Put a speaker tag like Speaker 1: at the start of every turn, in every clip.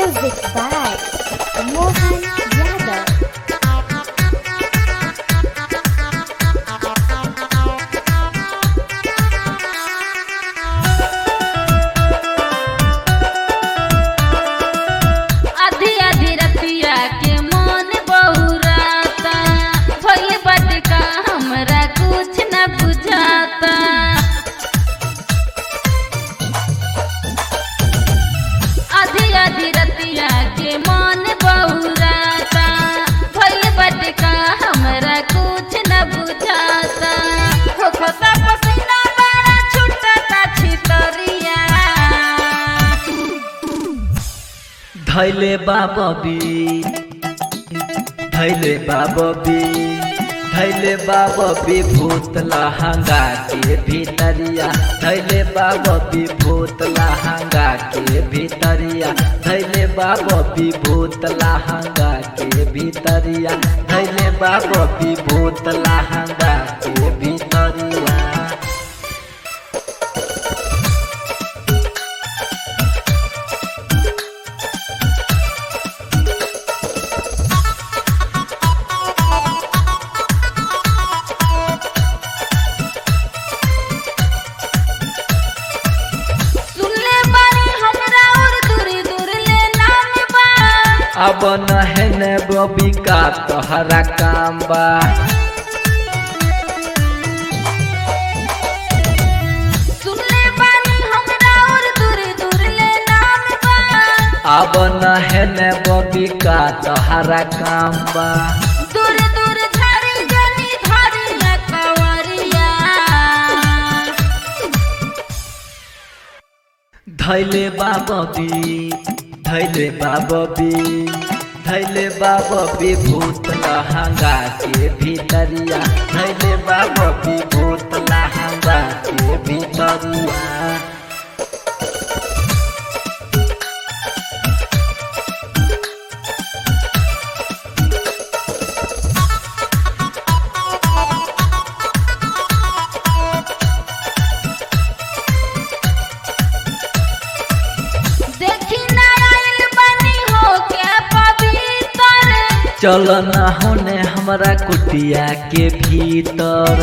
Speaker 1: Music by Mohan Yadav.
Speaker 2: आधी आधी रतिया के मन बहुराता भइल बाटे का हमरा कुछ न बुझाता आधी आधी रतिया के मन बहुराता भइल बाटे का हमरा कुछ न बुझाता हो खोता पसीना बड़ा छुटता छितरिया
Speaker 3: धैले बाबी धैले बाबी धैले बाबी भूत लहंगा के भीतरिया धैले बाबी भूत लहंगा के भीतरिया धैले बाबी भूत लहंगा के भीतरिया धैले बाबी भूत लहंगा के भीतरिया
Speaker 2: सुनले बानी हमरा और दूरी दूर ले नाम बा
Speaker 3: अब नहने बबी का तोहरा काम बा
Speaker 2: सुनले बानी हमरा और दूरी दूर ले नाम बा
Speaker 3: अब नहने बबी का तोहरा काम बा
Speaker 2: दूर दूर झाड़ी जनी धारी न कवरिया
Speaker 3: धैले बाबी धैले बाबी धैले बाबी भूत लहंगा के भीतरिया धैले बाबी भूत लहंगा के भीतरिया
Speaker 2: देखी ना आइल बानी हो के पवित्र
Speaker 3: चल न होने हमरा कुटिया के भीतर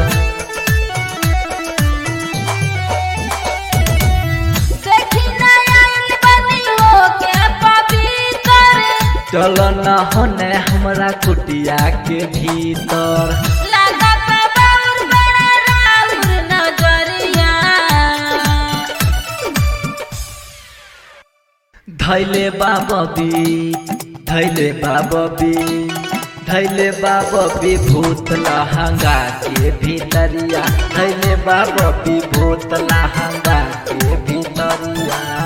Speaker 2: देखी ना आइल बानी हो के पवित्र
Speaker 3: चल न होने हमरा कुटिया के भीतर
Speaker 2: लागत बाउर बड़ा राउर नजरिया
Speaker 3: धैले बाबी धैले बाबी धैले बाबी भूत लहंगा के भीतरिया धैले बाबी भूत लहंगा के भीतरिया